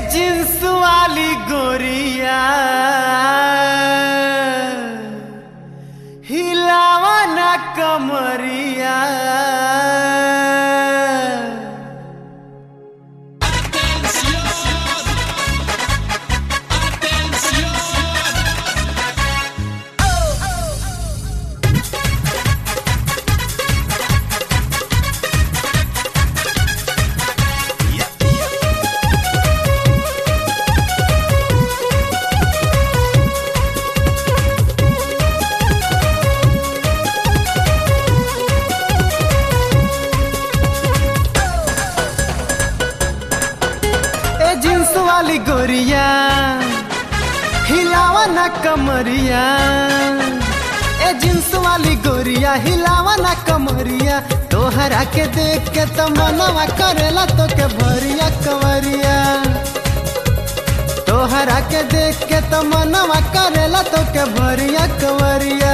Jeans वाली गोरिया हिलावा ना कमरिया ए जींस वाली गोरिया हिलावा ना कमरिया ए जींस वाली गोरिया हिलावा ना कमरिया तोहरा के देख के तो मनवा करेला तो के भरिया कवरिया तोहरा के देख के तो मनवा करेला तो के भरिया कवरिया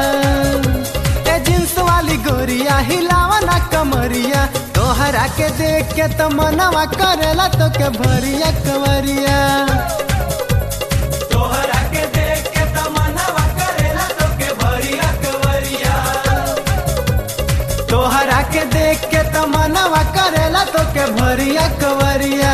ए जींस वाली गोरिया हिलावा ना कमरिया तोहरा के देख के तो मनवा करेला तो के भरिया कवरिया तोहरा के देख के तमन्नावा करेला तो के भरिया कवरिया तोहरा के देख के तो मनवा करेला तो के भरिया कवरिया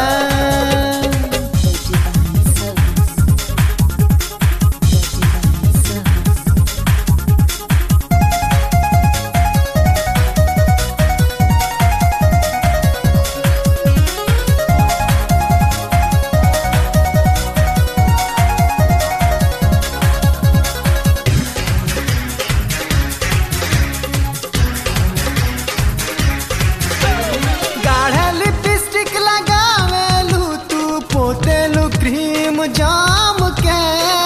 गाढ़े लिपस्टिक लगावेलू तू पोतेलू क्रीम जाम के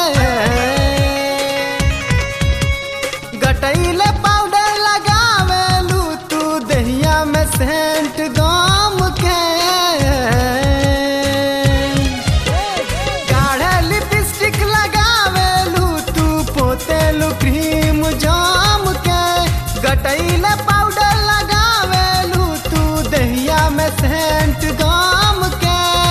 गटैले पाउडर लगावेलू तू दहिया में सेंट गाम के गाढ़े लिपस्टिक लगावेलू तू पोतेलू क्रीम जाम के गटैले पाउडर लगावेलू तू दहिया में सेंट गाम के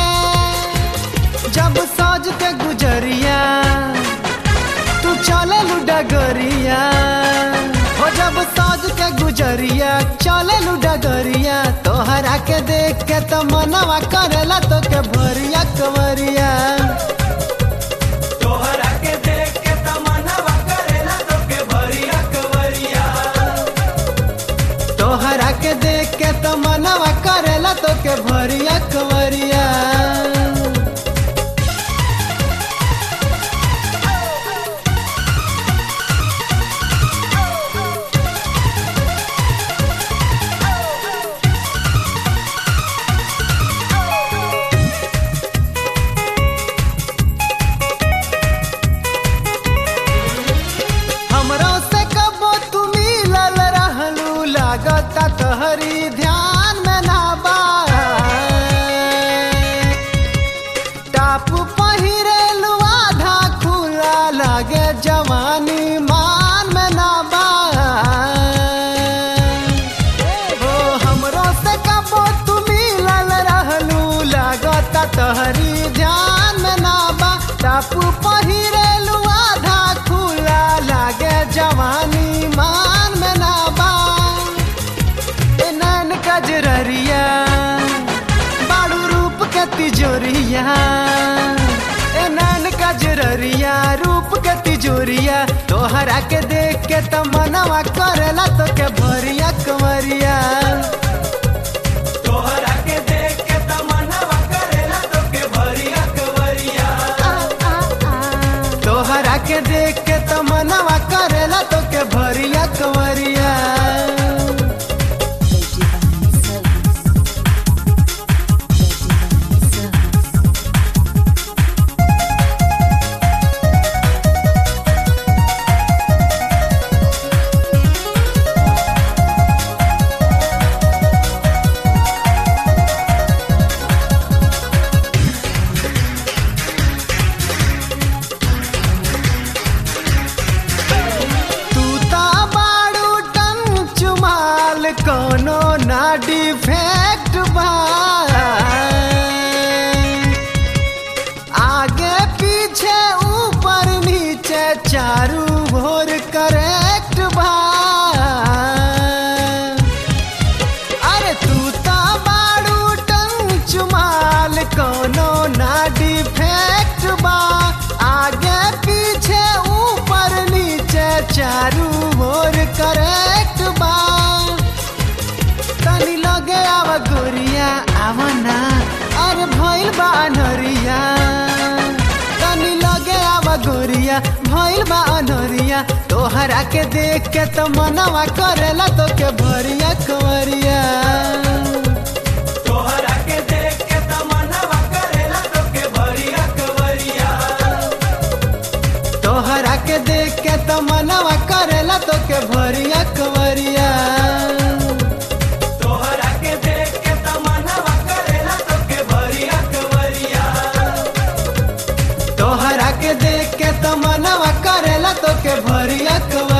जब सज के गुजरिया तू चले डगरिया हो जब सज के गुजरिया चले डगरिया तोहरा के देख के तो मनवा करेला तो के भरिया कवरिया तोहरा के देख के तमन्नावा करेला तो के भरिया कवरिया तोहरा के देख के तो मनवा करेला तो के भरिया कवरिया हमरो से कबो तू मिलल रहलू लागता तहरी ध्यान में ना बा टाप पहिरेलू आधा खुला लागे जवानी मान में ना बा ओ हमरो से कबो तू मिलल रहलू लागता तहरी ध्यान में ना बा टापू पहिरेलू आधा खुला लागे जवानी मान में ना बा ए नैन कजररिया बाड़ू रूप के तिजोरिया ए नैन कजररिया रूप के तिजोरिया तोहरा के देख के तो मनवा करेला तो के भरिया कमरिया तोहरा के देख के तमन्नावा करेला तो के भरिया कवरिया तोहरा के देख के तो मनवा करेला तो के भरिया कवरिया Service. गइल बा अनहरिया तोहरा के देख के तो मनवा करेला तो के भरिया कवरिया तोहरा के देख के तमन्नावा करेला तोके भरिया कवरिया तोहरा के देख के तो मनवा करेला तो के भरिया कवरिया तोहरा के देख के तमन्नावा करेला तोके भरिया कवरिया तोहरा के देख के तो मनवा करेला तो के भरिया कवरिया